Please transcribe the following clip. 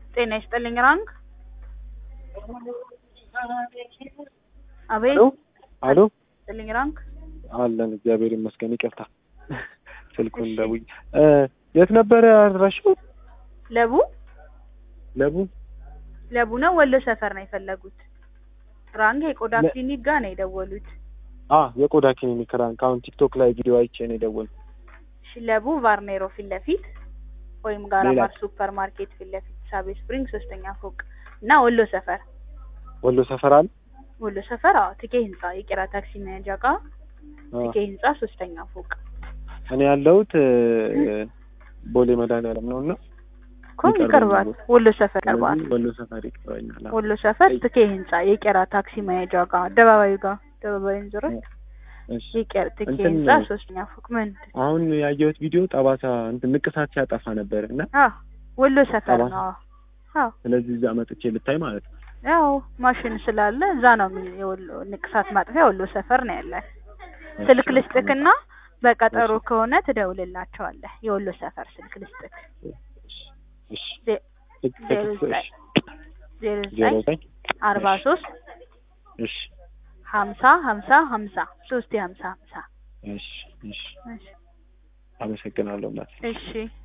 ጤና ይስጥልኝ ራንግ አቤት ሄሎ አሎ ይስጥልኝ ራንግ አለን እግዚአብሔር ይመስገን። ይቅርታ ስልኩን እሺ። ደውዬ እ የት ነበረ ያደረሽው? ለቡ ለቡ ለቡ ነው ወሎ ሰፈር ነው የፈለጉት ራንግ የቆዳ ለ- ክሊኒክ ጋር ነው የደወሉት አ የቆዳ ክሊኒክ ራንክ። አሁን ቲክቶክ ላይ ቪዲዮ አይቼ ነው የደወልኩት። እሺ ለቡ ቫርኔሮ ፊት ለፊት ወይም ጋራ ሌላ? ማር ሱፐር ማርኬት ፊት ለፊት ሳቤ ስፕሪንግ ሶስተኛ ፎቅ እና ወሎ ሰፈር ወሎ ሰፈር አለ። ወሎ ሰፈር አዎ ትኬ ህንጻ የቄራ ታክሲ መያዣ ጋር አ፣ ትኬ ህንጻ ሶስተኛ ፎቅ እኔ ያለሁት እ፣ ቦሌ መድኃኒዓለም ነው እና እኮ ይቀርባል ይቀርባል ቦታ። ወሎ ሰፈር ይቀርባል ስለዚህ ወሎ ሰፈር ይቀርበኛል። አዎ። ወሎ ሰፈር ትኬ ህንጻ የቄራ ታክሲ መያዣ ጋር አደባባዩ ጋር አደባባዩን ዞረት እሺ የቄራ ትኬ እንትን ህንጻ ሶስተኛ ፎቅ ምን አሁን ያየሁት ቪዲዮ ጠባሳ እንትን ንቅሳት ሲያጠፋ ነበር እና አዎ ወሎ ሰፈር ጠባሳ? ነው አዎ ስለዚህ እዛ መጥቼ ልታይ ማለት ነው። ያው ማሽን ስላለ እዛ ነው የሚ- የወሎ ንቅሳት ማጥፊያ ወሎ ሰፈር ነው ያለ ስልክ ልስጥክና በቀጠሮ እሺ። ከሆነ ትደውልላቸዋለህ የወሎ ሰፈር ስልክ ልስጥክ እሺ ዜ- ቴክስት ዜሮ ቴክስት ዘጠኝ እሺ ዜሮ ዜሮ ዘጠኝ ዘጠኝ አርባ ሶስት እሺ ሀምሳ ሀምሳ ሀምሳ ሶስት የሀምሳ ሀምሳ እሺ እሺ እሺ አመሰግናለሁ እናት እሺ